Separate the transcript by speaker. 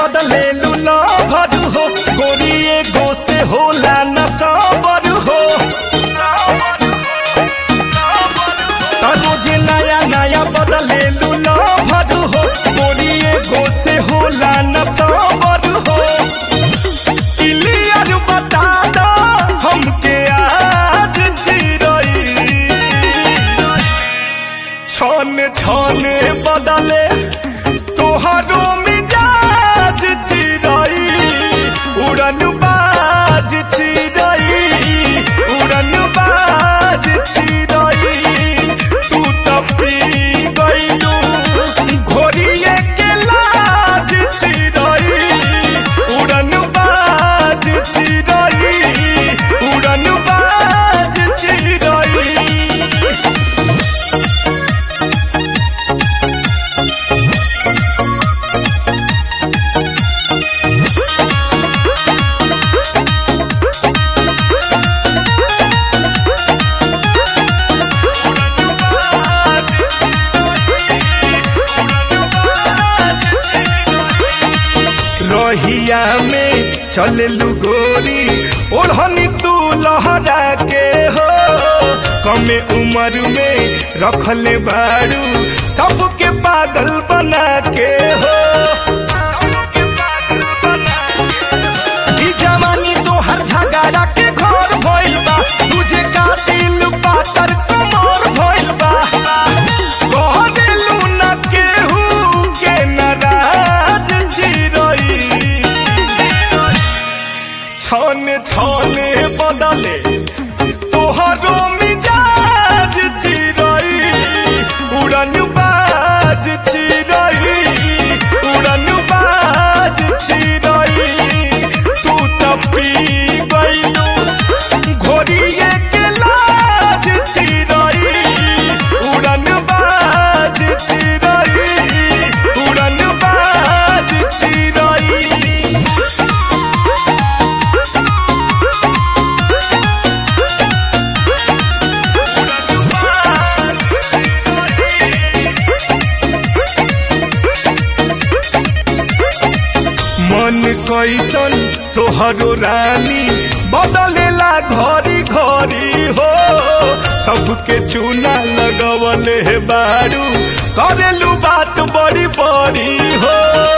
Speaker 1: बदले लूला भर हो गोरी एगो से होला न सबर हो त रोज नया नया बदले लूला भर हो गोरी एगो से होला न सबर हो क्लियर बता दो हमके आज चिरई छन छन बदले तोहरो मिजाज चिरई उड़न बाज चिरई उड़न बाज चिरई तू तो पी गइलू घोड़िए के लाज चिरई उड़न बाज चिरई उड़न बाज चिरई रहिया में चललू गोरी ओढ़नी तू लहरा के हो कमे उम्र में रखले बारू सबके पागल बना के हो सबके पागल बना के हो। ई जवानी तोहर झगड़ा के घर भइल बा तुझे का दिल पातर कमर भइल बा कह दिलू न केहू के नाराज चिरई छने छने बदले तोहरो मिजाज चिरई उड़न बाज चिरई उड़न बाज चिरई तू तो पी गइलू घोड़िए के लाज चिरई उड़न बाज चिरई उड़न बाज चिरई मन कैसन तोहरो रानी बदलेला घरी घरी हो सबके चूना लगवले बारू करेलू बात बड़ी बड़ी हो